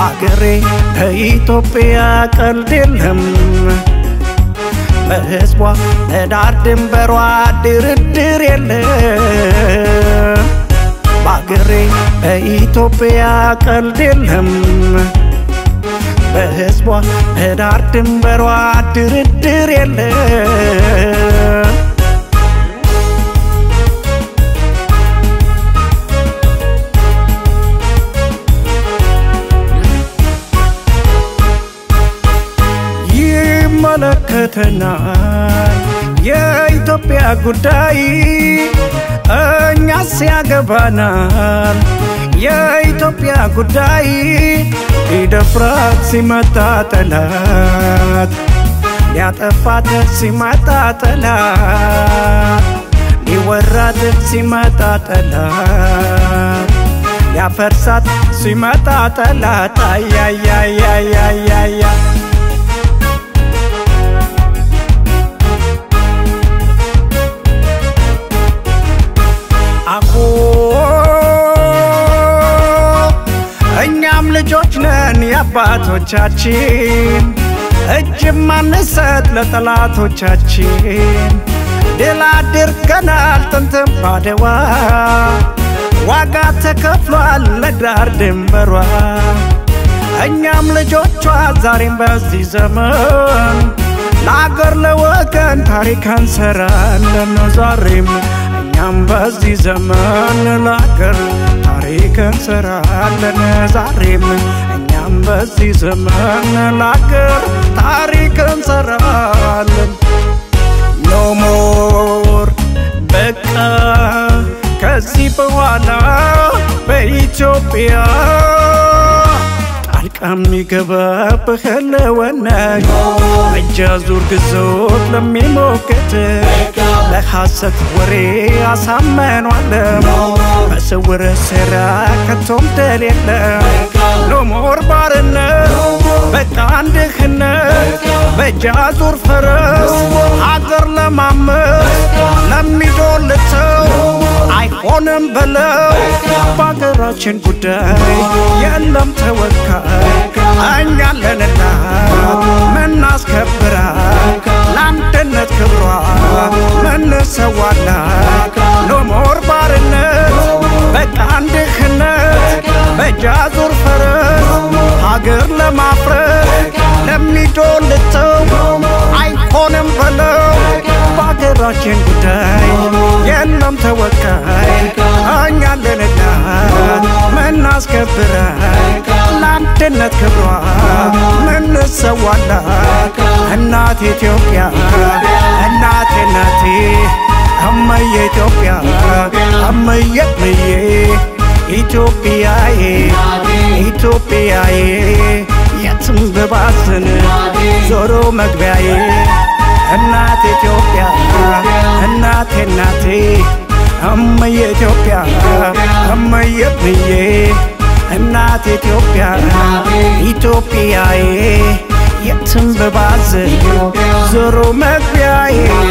በአገሬ በኢትዮጵያ ቀልድ የለም በሕዝቧ ለዳር ድንበሯ ድርድር የለም በአገሬ በኢትዮጵያ ቀልድ የለም በሕዝቧ ለዳር ድንበሯ ድርድር የለም ይመለከተናል የኢትዮጵያ ጉዳይ እኛስ ያገባናል የኢትዮጵያ ጉዳይ ሊደፍራት ሲመጣ ጠላት ሊያጠፋት ሲመጣ ጠላት ሊወራት ሲመጣ ጠላት ሊያፈርሳት ሲመጣ ጠላት አያያያያያያ አኮ እኛም ልጆች ነን የአባቶቻችን እጅ ማንሰጥ ለጠላቶቻችን ድል አድርገናል ጥንትም ባድዋ ዋጋ ተከፍሏል ለዳር ድንበሯ እኛም ልጆቿ ዛሬም በዚህ ዘመን ለአገር ለወገን ታሪክ እንሰራለን ዛሬም እኛም በዚህ ዘመን ለአገር ታሪክ እንሰራለን ዛሬም እኛም በዚህ ዘመን ለአገር ታሪክ እንሰራለን ኖ ሞር በቃ ከዚህ በኋላ በኢትዮጵያ ጣልቃ የሚገባብህ ህልውና እጅ አዙር ግዞት ለሚሞክት ለሐሰት ወሬ አሳመኗለም በስውር ሴራ ከቶም ደል የለም ኖሞር ባርነት በቃ አንድህነት በእጅ አዙር ፈረስ ሀገር ለማመስ ለሚዶልተው አይሆንም በለው በሀገራችን ጉዳይ የለም ተወካይ እኛለንና ምናስከብራት ለአንድነት ክብሯ ምንሰዋላት ኖሞር ባርነት በቃ አንድህነት በእጅ አዙር ፈረስ ሀገር ለማፍረስ ለሚዶልተው አይሆንም በለው በሀገራችን ጉዳይ የለም ተወካይ እኛለንና ምናስከብራት ለአንድነት ክብሯ ምንሰዋላት እናት ኢትዮጵያ እናቴ እናቴ እመዬ ኢትዮጵያ እመዬ እመዬ ኢትዮጵያዬ ኢትዮጵያዬ የትም ብባዝን ዞሮ መግቢያዬ እናቴ ኢትዮጵያ እናቴ እናቴ እመዬ ኢትዮጵያ እመዬ እመዬ እናቴ ኢትዮጵያ ኢትዮጵያዬ የትም ብባዝን ዞሮ መግቢያዬ